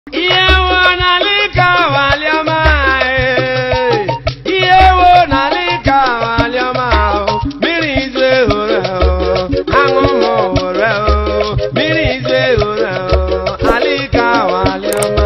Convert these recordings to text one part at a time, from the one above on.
ihe wo n'alika waliọma ee. ihe wo n'alika waliọma o. mmiri izo ehoro o. aṅụṅụ hụrụ o. mmiri izo ehoro o. alika waliọma.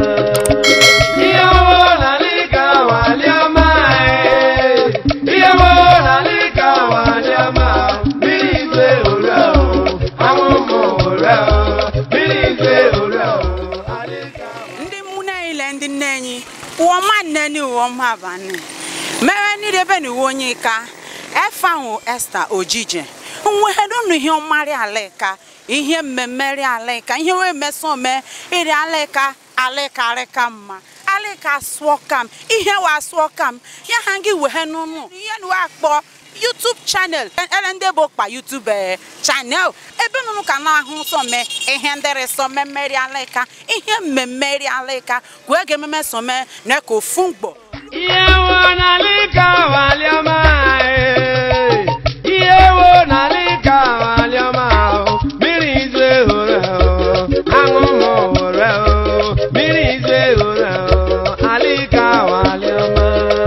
ihe wo n'alika waliọma ee. ihe wo n'alika waliọma o. mmiri izo ehoro o. aṅụṅụ hụrụ o. mmiri izo ehoro o. alika ndị mmụna ile ndị nne enyi ụwa ma nne ni ụwa ma abanị mere ni debe ni uwe onye ka efe ahụ esta ojije nweghedonu ihe ọmarị alịka ihe mmemme alịka ihe wee meso mee ịrị alịka alịkarịka mma alịka sụọ kam ihe wa sụọ kam ya ha gị wee n'ụnụ ihe na akpọ YouTube channel ele ndị bụ kpa YouTube eh, channel ebe nụnụ ka na-ahụ nsọ mee ihe ndịrị sọ mmemmeri alịka ihe mmemmeri alịka kwee ga ememe sọ mee na ka ofu mgbo ihe wo n'alika waliọma ee. ihe wo n'alika waliọma o. mmiri izo ehoro o. aṅụṅụ hụrụ o. mmiri izo ehoro o. alika waliọma.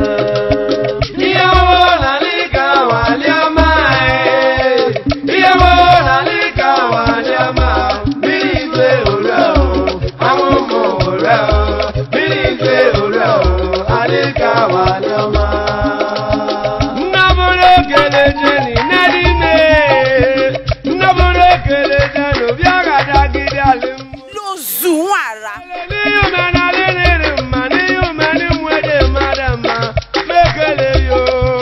ihe wo n'alika waliọma ee. ihe wo n'alika waliọma o. mmiri izo ehoro o. aṅụṅụ hụrụ o. mmiri izo ehoro o. alika waliọma. Nnabụrụ ekele jeni n'edine. Nnabụrụ ekele jeni obi agadagide alịmụ. lozu nwara N'ihi omenala riri mma, n'ihi omeni nwede mmadụ mma, mekele yo.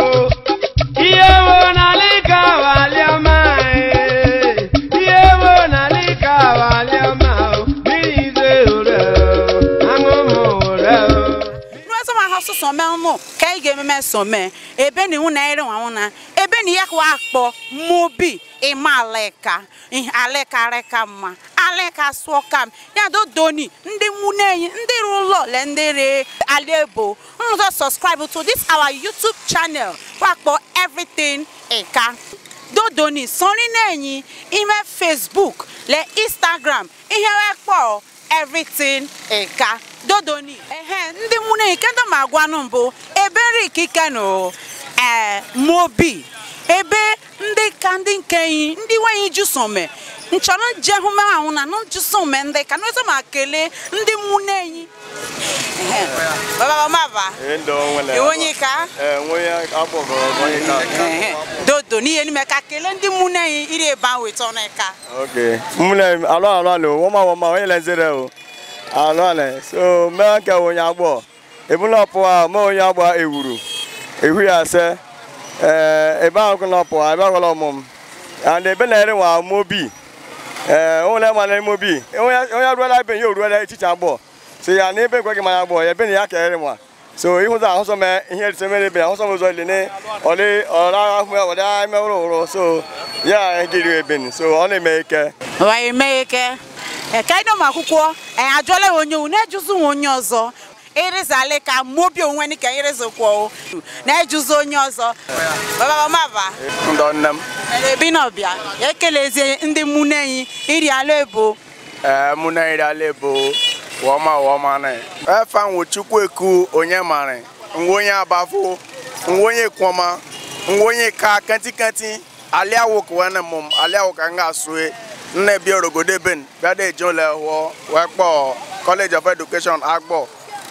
Ihe wo n'alika waliọma ee. Ihe wo n'alika waliọma o. Mmiri izo ehoro o. Aṅụṅụ hụrụ o. n'ọzọ ma ha sọsọ mee ụnụ ka ị ga-ememe sọ mee ebe na iwu na ere nwa nwụna ebe na ya kwa akpọ mobi ịma alịka ihe alịkarịka mma alịka sụọ kam ya dodoni ndị nwunye enyi ndị rụ ụlọ le ndị re alebo nrụzọ subscribe to this our YouTube channel wakpọ everything ịka dodoni sọrị na-enyi ime Facebook le Instagram ihe wekpọ everything ịka dodoni ehe ndị nwunye enyi kedụ ma agwanụ mbụ ebe nri ikike nụ ee mobi ebe ndị ka ndị nke enyi ndị nwenyi jusome nchọrọ jehụ ahụ na njusome ndị ka n'ụzọ ma kelee ndị nwunye enyi Ehe. baba maba Ndo nwere. onye ka Eh, nwe ya akpọgoro onye ka. Ehe. dodo n'ihe n'ime ka kelee ndị nwunye enyi iri ebe ahụ weta ọnụ ka Okay. Mune alo alo alo woma woma onye lezere o. Alo alo. So me nke onye agbọ. Ebula ọpụ a me onye agba ewuru. Ehu ya se. Eh ebe ahụ kụna ọpụ a ebe ahụ ọmụm. And ebe na ere nwa mobi. Eh onye ma na mobi. Onye onye ruola ebe ya oruola echiche agbọ. So ya na ebe gwa gị manya agbọ ya ebe na ya ka ere nwa. so ịhụza ahụsọ m ihe rise mere ebe ahụsọ m ụzọ ile ne ọlị ọra ahụ ya ọdị ime ụrụ ụrụ so ya gịrị ebe so ọ na-eme ike wee mee ike ka ịdọ m akwụkwọ anyị ajụọla ya onye na-ejuzi nwa onye ọzọ ịrịzali ka mobi onwe ni ka ịrịzokwa na-ejuzi onye ọzọ baba maba ndọ nne m ebi n'ọbịa ya ekelezie ndị mmụnne enyi iri ala ebo ee mụ na iri ala ebo wọma wọma na efe nwụ chukwu eku onye mara nwa onye abafo nwa onye kwọma nwa onye ka kanti kanti aliawo ka wene mụm aliawo ka nga asue nne bịa orogodo ben bịa da eji ụlọ hụọ wee kpọọ college of education agbọ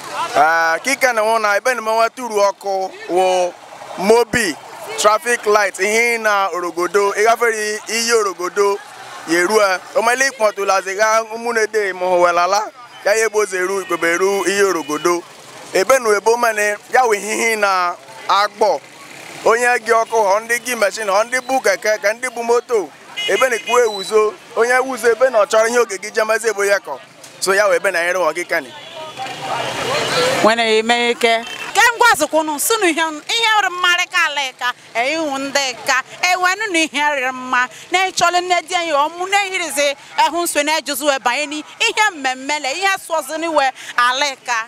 ee kike na nwụ na ebe na menwe turu ọkụ wụ mobi traffic light ihe na orogodo ịgafere iyi orogodo yerue omele ikpọtụlaziga ụmụnede mụhụwelala ya ya ebozi eru ikpebe eru ihe orogodo ebe na ebo mene ya wụ ihe na agbọ onye gị ọkụ họ ndị gị meshin họ ndị bụ keke ka ndị bụ moto ebe na ekwu ewuzo onye wuzo ebe na ọ chọrọ ihe oge gị jemezi ebo ya kọ so ya wụ ebe na nyere họ gị kani nwere eme ike ke ngwazikwunu sinu ihe ihe rị mmarị ka ala ka ihu ndị ka ewenu na ihe rịrị mma na ịchọrọ nne di anyị ọmụ na ehirizi ehụ nso na ejuzi wee banye n'ihe mmemme le ihe sụọzi n'iwe ala ka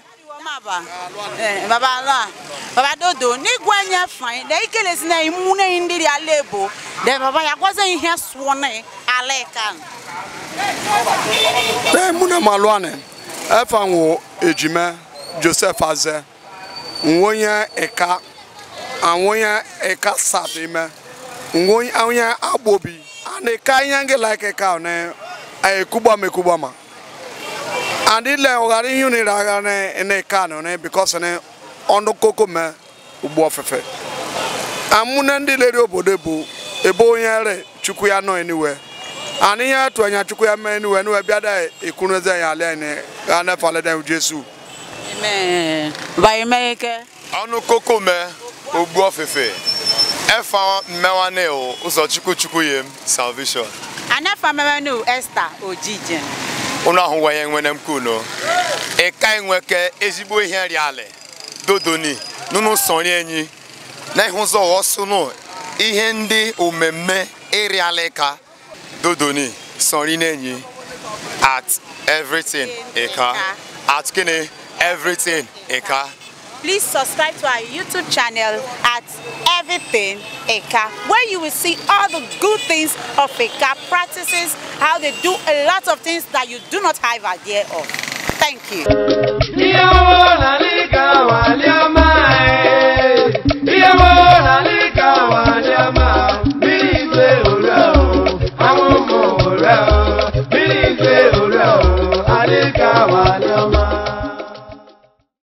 baba ala baba dodo n'igwe anya fain na ikelezi na imu na ndị dị ala ebo de baba ya gwazi ihe sụọ na ala ka Ee, mụ na malụ anị ɛfa wo ejime joseph aze nwonye eka awonye eka sat ime nwonye awonye agbobi and eka ihe nge like eka ne ekugba me ekugba ma and ile ọghara ihe unu agha ne ne eka no ne because ne ọnụ koko me ugbo ofefe amụna ndị leri obodo bụ ebe onye re chukwu ya nọ eniwe and ihe atụ anya chukwu ya mee eniwe eniwe bịa da ekwuru eze ya ala ene ga nefale da jesu amen bayemeke ọnụ koko me ogbu ofefe ẹfa mmewane o ụzọ chukwu chukwu yem salvation anafa memenu esther ojije unu ahụwanye nwene m kuno ịka enweke ezigbo ihe rialị dodoni nunu sọrọ enyi na ihe ụzọ ọsụnụ ihe ndị omemme ịrịalị ka dodoni sọrọ n'enyi at everything ịka at gịnị everything ịka Please subscribe to our YouTube channel at Everything Eka, where you will see all the good things of Eka practices, how they do a lot of things that you do not have idea of. Thank you.